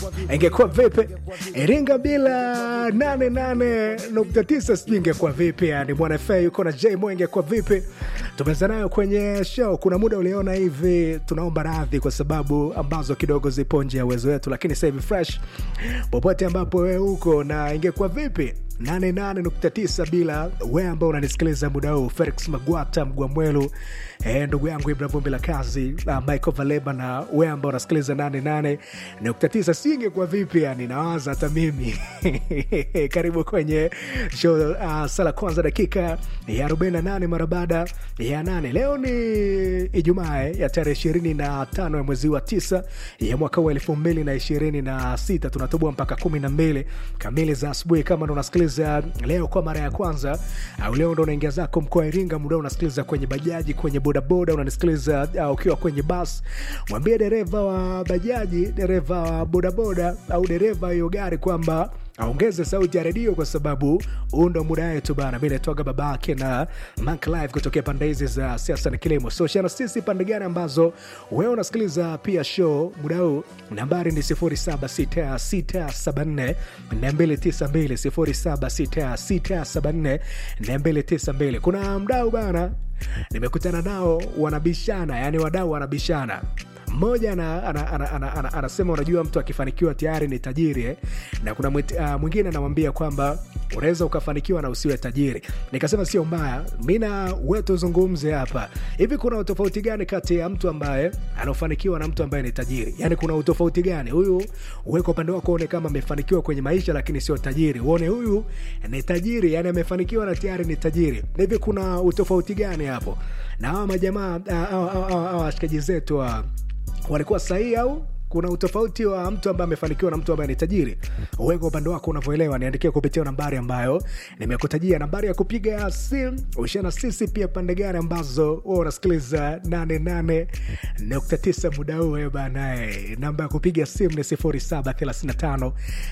ingekuwa vipi? Iringa bila 88.9 sijui ingekuwa vipi? Yani Mwana FA yuko na J Mo, ingekuwa vipi? Tumeanza nayo kwenye show. Kuna muda uliona hivi, tunaomba radhi kwa sababu ambazo kidogo zipo nje ya uwezo wetu, lakini sasa hivi fresh popote ambapo wewe uko na ingekuwa vipi 88.9 bila we ambao unanisikiliza muda huu, Felix Magwata Mgwamwelu, eh, ndugu yangu Ibra Vumbi la kazi uh, Michael Valeba na we ambao unasikiliza 88.9, si ingekuwa vipi? Yani nawaza hata mimi karibu kwenye show uh, sala kwanza dakika ya 48 mara baada ya nane. Leo ni Ijumaa ya tarehe 25 ya mwezi wa tisa ya mwaka wa elfu mbili na ishirini na sita tunatubua mpaka 12 kamili za asubuhi kama ndo unasikiliza leo kwa mara ya kwanza au leo ndo unaingia zako mkoa wa Iringa, muda unasikiliza kwenye bajaji, kwenye bodaboda, unanisikiliza uh, ukiwa kwenye bas, mwambie dereva wa bajaji, dereva wa bodaboda au dereva hiyo gari kwamba aongeze sauti ya redio kwa sababu huu ndo muda wetu bana. Mi naitwaga babake na Monk Live kutokea pande hizi za siasa na kilimo. So shana sisi pande gani ambazo wewe unasikiliza pia show muda huu, nambari ni 076674 292 076674 kuna mdau bana, nimekutana nao wanabishana, yani wadau wanabishana mmoja anasema ana, ana, ana, ana, ana, unajua mtu akifanikiwa tayari ni tajiri eh? na kuna uh, mwingine anamwambia kwamba unaweza ukafanikiwa na usiwe tajiri. Nikasema sio mbaya, mi na wewe tuzungumze hapa hivi, kuna utofauti gani kati ya mtu ambaye anafanikiwa na mtu ambaye ni tajiri? Yani kuna utofauti gani? Huyu uweka upande wako uone kama amefanikiwa kwenye maisha lakini sio tajiri, uone huyu ni tajiri, yani amefanikiwa na tayari ni tajiri. Hivi kuna utofauti gani hapo? Na hawa majamaa washikaji zetu wa walikuwa sahihi au kuna utofauti wa mtu ambaye amefanikiwa na mtu ambaye ni tajiri? Uweka upande wako unavyoelewa, niandikia kupitia nambari ambayo nimekutajia, nambari ya kupiga simu ushana sisi pia pande gani ambazo wewe unasikiliza 88.9 muda huu banae. Namba ya kupiga simu ni 0735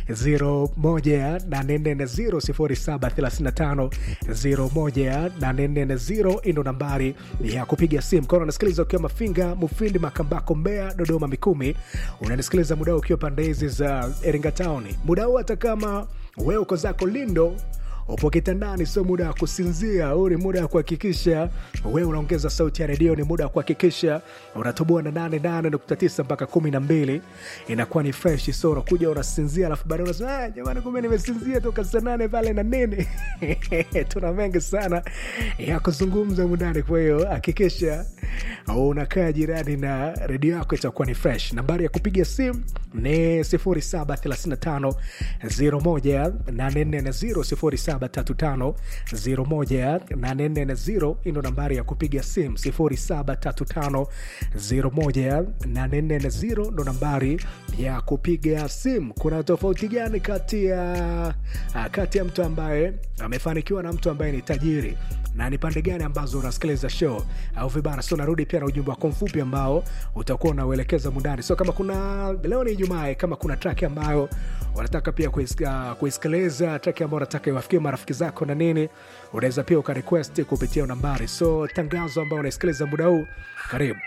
01840 0735 ino nambari ya kupiga simu kama unasikiliza ukiwa Mafinga, Mufindi, Makambako, Mbeya, Dodoma, Mikumi unanisikiliza muda ukiwa pande hizi za Iringa Town, muda huu hata kama wewe uko zako Lindo upo kitandani, sio muda wa kusinzia. Huu ni muda wa kuhakikisha wewe unaongeza sauti ya redio, ni muda wa kuhakikisha unatoboa na nane nane nukta tisa mpaka kumi na mbili inakuwa ni fresh. So unakuja unasinzia, alafu baadaye unasema ah, jamani, kumbe nimesinzia toka saa nane pale na nini. Tuna mengi sana ya kuzungumza mundani, kwa hiyo hakikisha unakaa jirani na redio yako, itakuwa ni fresh. Nambari ya kupiga simu ni 0735 01 840 0735 ino nambari ya kupiga simu 0735 ndo nambari ya kupiga simu. Kuna tofauti gani kati ya kati ya mtu ambaye amefanikiwa na mtu ambaye ni tajiri na ni pande gani ambazo unasikiliza show au vibana? So narudi pia na ujumbe wako mfupi ambao utakuwa unauelekeza mundani. So kama kuna leo ni Ijumaa, kama kuna track ambayo unataka pia kuisikiliza, track ambayo unataka iwafikie marafiki zako na nini, unaweza pia ukarequest kupitia nambari. So tangazo ambayo unaisikiliza muda huu, karibu